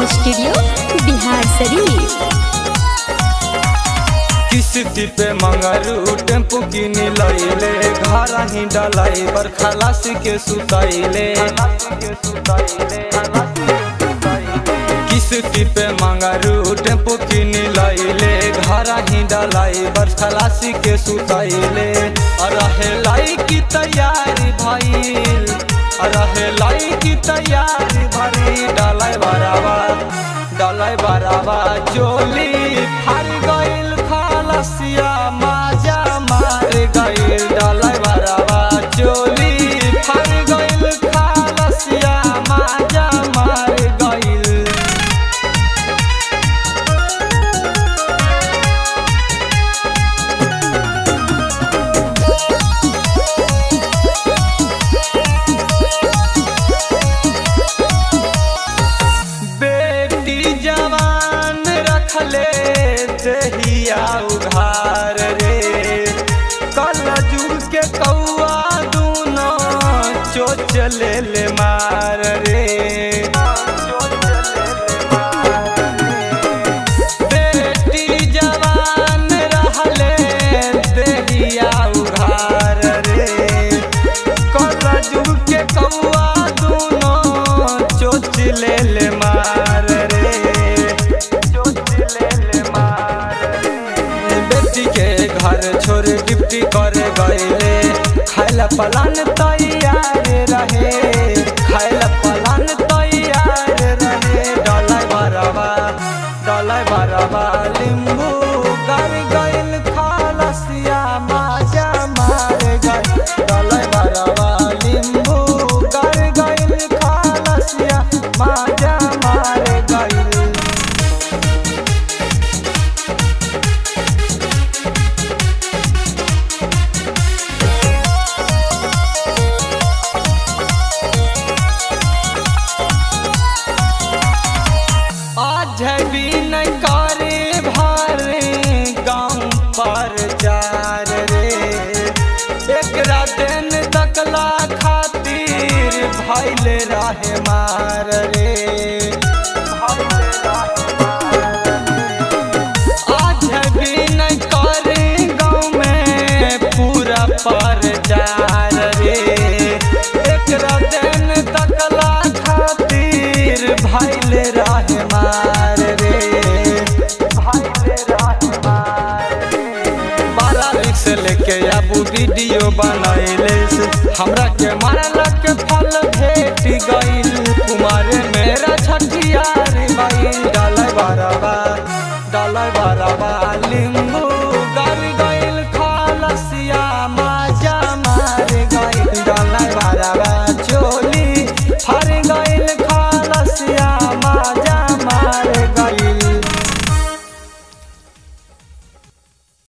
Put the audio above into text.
studio Bihar शरीफ किस्ती पे Mangru tempo किन लैले घर ही डलाई पर खलासी के सुतैले किस्ती पे मंगरू टेम्पू किन लैले घर ही डलाई पर खलासी के सुतैले रहे लाई की तैयारी भइल रहे लाई की तैयारी भरी डलाई बराबा डलाई बराबा चोली फार गइल खलसिया माजा मार गइल डलाई बराबा चोली फार गइल खलसिया माजा मार गइल बेटी जवान रखले दहिया उघार रे कल जुग के कौआ दूनो चोच ले ले मार रे बेटी जवान रहले दहिया उघार रे कल जुग के कौआ दूनो चोच ले ले मार रे चोच ले ले मार रे बेटी के घर छोड़ गिफ्टी करे गईले खाइला पलान तैयार रहे खाइला पलान तैयार रहे डलाई बराबा डलाई बराबा लिंबू कर गइल खालसिया माजा मार गइल डलाई बराबा लिंबू कर गइल खालसिया माजा मार गइल आज भी नहीं करे भारे गाँव पर चार रे एक दिन तकला खातिर भैले रहे मार रे आज भी नहीं करे गाँव में पूरा पर चार रे एक दिन तकला खातिर भैले रहे मार रे भैले रहे मार रे बारह रिक्स लेके आबू वीडियो बनैले हमरा के मारला के फल भेट गइल कुमारे मेरा छठियार गइल डालै बराबा डालै बराबा